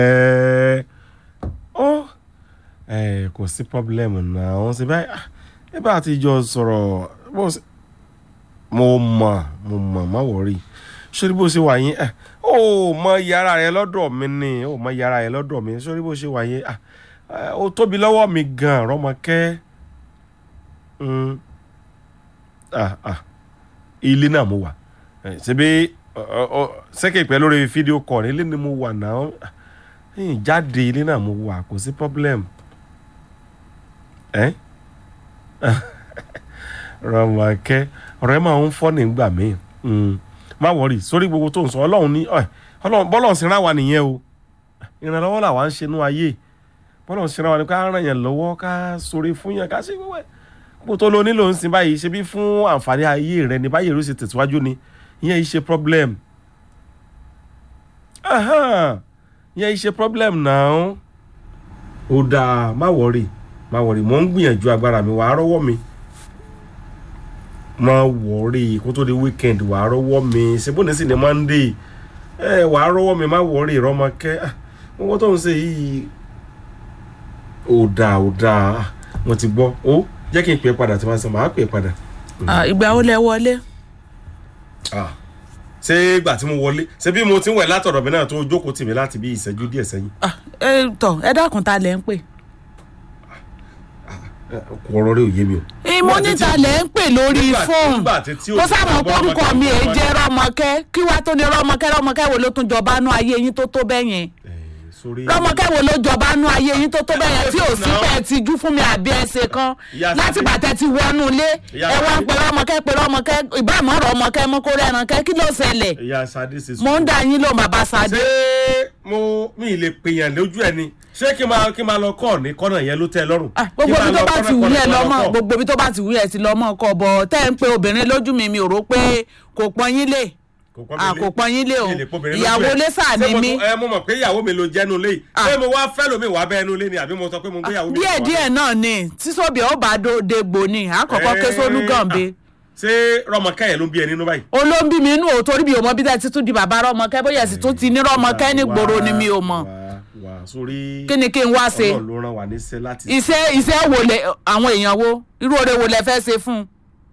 ẹ ọ ẹ kò sí pọ́blẹ́mù náà wọ́n ṣe báyìí ah, ẹ bá ti jọ sọ̀rọ̀ bó ṣe mo mọ̀ mo mọ̀ má wọ̀rí sórí bó ṣe wà yín ẹ ó mọ yàrá rẹ lọ́dọ̀ mi ni ó mọ yàrá rẹ lọ́dọ̀ mi sórí bó ṣe wà yín ah, ẹ, ó tóbi lọ́wọ́ mi gan rọ́mọkẹ́ Mm. ah ah ilé náà mo wà ẹ, ṣebí sẹ́kẹ̀ pẹ́ lórí fídíò kọ̀ ilé ni mo wà náà ẹ̀yìn jáde ilé náà mo wà kò sí problem ẹ́ rọmọkẹ́ ọ̀rọ̀ ẹ máa ń fọ́ nígbà míì Mm. má wọrí sórí gbogbo tó ń sọ ọlọ́run ní ọ̀ ọlọ́run bọ́lọ̀ sí ra wa nìyẹn o ìrànlọ́wọ́ làwa ń ṣe nú ayé bọ́lọ̀ sí ra wa ni ká ràn yàn lọ́wọ́ ká sórí fún yàn ká ṣe wẹ́wẹ́ bó tó lo nílò ń sin báyìí ṣe bí fún àǹfààní ayé rẹ ní báyìí ló ṣe tẹ̀síwájú ni ìyẹn yìí ṣe problem Aha, ìyẹn yìí ṣe problem náà ó dáa má wọrí má wọrí mò ń gbìyànjú agbára mi wàá rọ́wọ́ mi má wọrí kó tó di weekend wàá rọ́wọ́ mi ṣebóni sì ni monday ẹ wàá rọ́wọ́ mi má wọrí rọ́mọkẹ́ Ah, owó tó ń ṣe yìí ó dáa ó dáa mo ti gbọ́ ó jẹ́ kí n pè é padà tí wọ́n sọ màá pè é padà. Ah, ìgbà wo lẹ wọlé. Ah, ṣé ìgbà tí mo wọlé ṣé bí mo ti ń wẹ̀ látọ̀dọ̀ mi náà tó jókòó tì mí láti bí ìṣẹ́jú díẹ̀ sẹ́yìn. Ah, ẹ tọ ẹ dákun ta lẹ ń pè. Ẹ, kò ọ̀rọ̀ rẹ ò yé mi o. ìmọ̀ níta lẹ ń pè lórí Nígbà- fóònù nígbà tí- tí ó kó ti sábà máa bọ́ kórúkọ ọmọkẹ́, mi èyí ọmọkẹ́. jẹ́ rọmọkẹ́ kí wàá tó ní rọmọkẹ́ rọmọkẹ́ wo ló tún jọba nú ayé yín tó tó bẹ́ẹ̀ yẹn Ẹ, sórí. rọmọkẹ́ wo ló jọba nú ayé yín tó tó bẹ́ẹ̀ yẹn tí ò sí Now- pẹ́ ti jú fún mi àbí ẹsẹ̀ kan Ìyá láti Sade. bàtẹ́ ti wọnú ilé Ìyá ẹ wá ń Sade. pe rọmọkẹ́ pe rọmọkẹ́ ìbámu rọmọkẹ́ mú kó rẹrankẹ́ kí ló ṣẹlẹ̀ ìyá Sadé ṣe sùn. mò ń dá yín ló bàbá Sadé. ṣé mo mi ì lè pèèyàn lójú ẹ ni ṣé kí n máa kí n máa lọ kọ́ ní kọ́nà yẹn ló tẹ́ ẹ lọ́rùn. Ah, Kí n gbogbo máa ibi tó lọ bá kọ́nà ti wù kọ́nà yẹn kọ́nà lọ́mọ kọ́? gbogbo ibi tó bá ti wù yẹn ti lọ́mọ kọ bọ̀ tẹ́ ń pe obìnrin lójú mi mi ò rò pé kò pọ́n yín lé Kò pọ́n mi Ah, lé. kò pọ́n yín lé o Mi ì lè pọ́bìnrin lójú ìyàwó ẹ. lẹ́sà Ṣé ni mo mí tún- ẹ mo mọ̀ pé ìyàwó mi ló jẹ́nu lé yìí. Ah. ṣé mo wá fẹ́ lómi wàá bẹ́ẹ̀ nu lé ni àbí mo sọ pé mo gbé ìyàwó mi. díẹ̀ wá? díẹ̀ náà ni tíṣọ́bì ó bá dé gbò ni àkọ́kọ́ ké sólú gànbe ṣé rọmọkẹ́ yẹn ló bí ẹ nínú báyìí. olóńbí mi inú ò torí bí o mọ bí tẹ́ ti tún di bàbá rọmọkẹ́ bóyá sì tún ti ní rọmọkẹ́ ní gbòòrò ni mi ò mọ̀ wà wà sórí. kí ni kí n wá ṣe Ọlọ́run ló rán wa níṣẹ́ láti. iṣẹ́ iṣẹ́ wo lẹ àwọn èèyàn wo irú oore wo lẹ fẹ́ ṣe fún un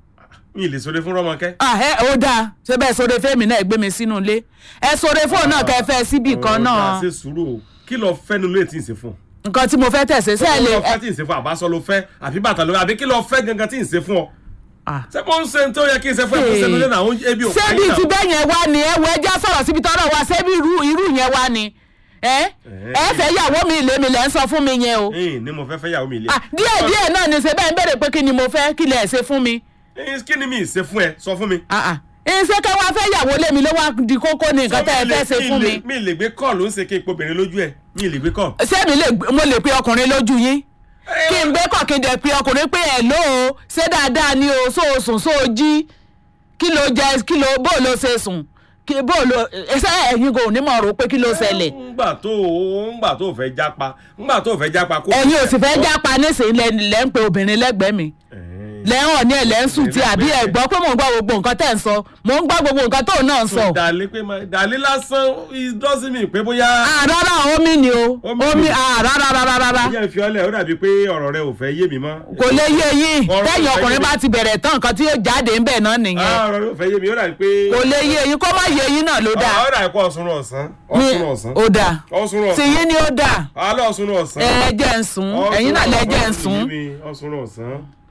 mi ì lè sọdẹ fún rọmọkẹ́. ah ẹ ó dáa ṣé bẹ́ẹ̀ sóre fẹ́mi náà gbé mi sínú ilé ẹ sóre fóònù náà kẹ́ fẹ́ síbì kan náà Ọ̀rọ̀ ṣe sùúrù o kí lọ fẹ́ nu lé tí ì ṣe fún ọ. nǹkan tí mo fẹ́ tẹ̀sẹ̀ kí sẹ́ẹ̀lì lọ fẹ́ tí ì ṣe fún àbáṣọ ló fẹ́ àbí bàtà ló fẹ́ àbí kí lọ fẹ́ gangan tí ì ṣe fún ọ. ṣé mo ń ṣe tó yẹ kí n ṣe fún ẹ kó ṣe nílé náà àwọn ebi ò ṣebí ti bẹ́ẹ̀ yẹn wá ni ẹ wo ẹjọ́ sọ̀rọ̀ síbi tọ́rọ̀ wá ṣebí irú irú yẹn wá ni ẹ ẹ fẹ́ yàwó mi ilé mi lẹ́ ń sọ fún mi yẹn o ẹyìn ni mo fẹ́ fẹ́ yàwó mi ilé. Ah, díẹ̀ díẹ̀ náà ni ṣe bẹ́ẹ̀ ń bèrè pé kí ni mo fẹ́ kí lẹ̀ ṣe fún mi ẹyìn kí ni mi ì ṣe fún ẹ sọ fún mi. ṣé kẹ́ wá fẹ́ yàwó lé mi ló wá di kókó ni nǹkan tẹ́ ẹ fẹ́ ṣe fún mi mi ì lè gbé kọ́ọ̀lù ń ṣe kí n po obìnrin lójú ẹ mi ì lè gbé kọ́ọ̀lù. ṣé mi lè mo lè pe ọkùnrin lójú yín kí n gbé kọ̀ kí n dẹ̀ pe ọkùnrin pé ẹ̀ ló o ṣé dáadáa ni o so o sùn so o jí kí ló jẹ kí ló bó ló ṣe sùn kí bó ló ṣé ẹ̀yin kò ní mọ̀ rò pé kí ló ṣẹlẹ̀ ńgbà tó ńgbà tó fẹ́ jápa ńgbà tó fẹ́ jápa kó. ẹ̀yin ò sì fẹ́ jápa nísìnyí lẹ́ lẹ́ ń pe obìnrin lẹ́gbẹ̀ẹ́ mi lẹ́hàn ní ẹ̀ lẹ́ ń sùn tí àbí ẹ̀ gbọ́ pé mò ń gbọ́ gbogbo nǹkan tẹ̀ ń sọ mò ń gbọ́ gbogbo nǹkan tóun náà ń sọ. dàlí pé ma dàlí lásán it doesn't mean pé bóyá. àrárá omi ni o Omi omi ni. àrárárárá ìyá ìfi ọlẹ ó dàbí pé ọ̀rọ̀ rẹ ò fẹ́ yé mi mọ́. kò lè yé yín Ọ̀rọ̀ tẹ́yìn ìfẹ́ ọkùnrin yé bá ti bẹ̀rẹ̀ tán nǹkan tí yóò jáde ń bẹ̀ náà nìyẹn Ah, ọ̀rọ̀ rẹ ò fẹ́ yé mi ó dàbí pé. kò lè yé yín kó má yé yín náà ló dáa ó dàbí pé ọ̀sùn ọ̀sán Ní- ọ̀sùn ọ̀sán ó dáa ọ̀sùn ọ̀sán tìyín ni ó dáa alẹ́ ọ̀sùn ọ̀sán. ẹ jẹ́ ń sùn ẹ̀yin náà lẹ jẹ́ ń sùn ọ̀sùn ọ̀sán